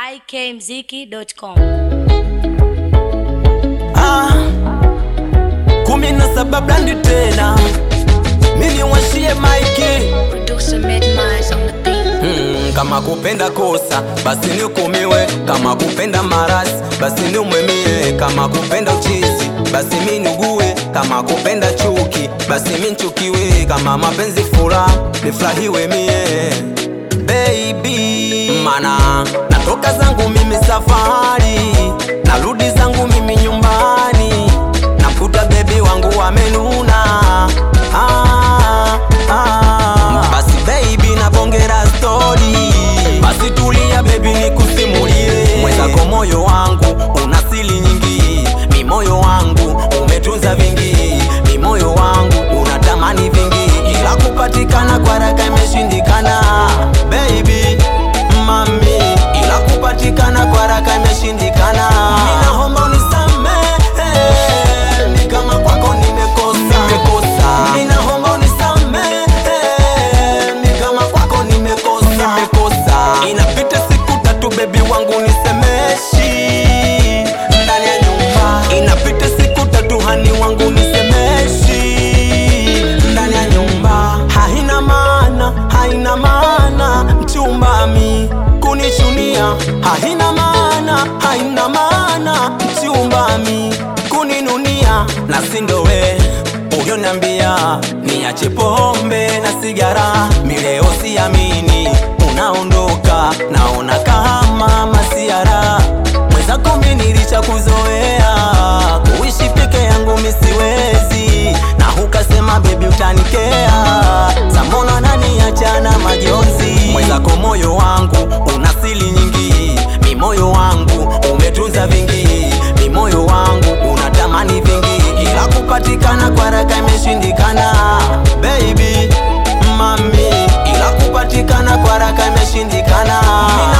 ikmziki.com. Ah, kumi na saba blandi tena mini washie maiki Producer Midnight on the beat. mm, kama kupenda kosa basi nihukumiwe, kama kupenda marasi basi niumwemie, kama kupenda uchizi basi mi niugue, kama kupenda chuki basi mi nchukiwe, kama mapenzi furaha nifurahiwe mie baby, mana natoka zangu mimi safari, narudi zangu mimi nyumbani, namkuta bebi wangu amenuna ah, ah. Basi baby nabongera stori, basi tulia baby nikusimulie, mwenzako moyo wangu una siri nyingi, mi moyo wangu umetunza vingi, mi moyo wangu unatamani vingi, ila kupatikana kwa haraka imeshindikana baby mami, ila kupatikana kwa haraka imeshindikana. Ninaomba unisamehe, ni kama kwako nimekosa, nimekosa. Ninaomba unisamehe, ni kama kwako nimekosa, nimekosa. Inapita siku tatu bebi wangu nisemeshi ndani ya nyumba, inapita siku tatu hani wangu nisemeshi ndani ya nyumba, haina maana, haina maana mchumbami kunichunia, haina maana, haina maana mchumbami kuninunia, na sindowe ulioniambia niache pombe na sigara, mileo siamini unaondoka, naona kama masiara mwenzako mi nilisha kuzoea kuishi peke yangu misiwezi, na hukasema bebi utanikea, samona nani achana majonzi, mwenzako moyo wangu una siri nyingi, mi moyo wangu umetunza vingi, mi moyo wangu unatamani vingi, ila kupatikana kwa haraka imeshindikana baby mami, ila kupatikana kwa haraka imeshindikana.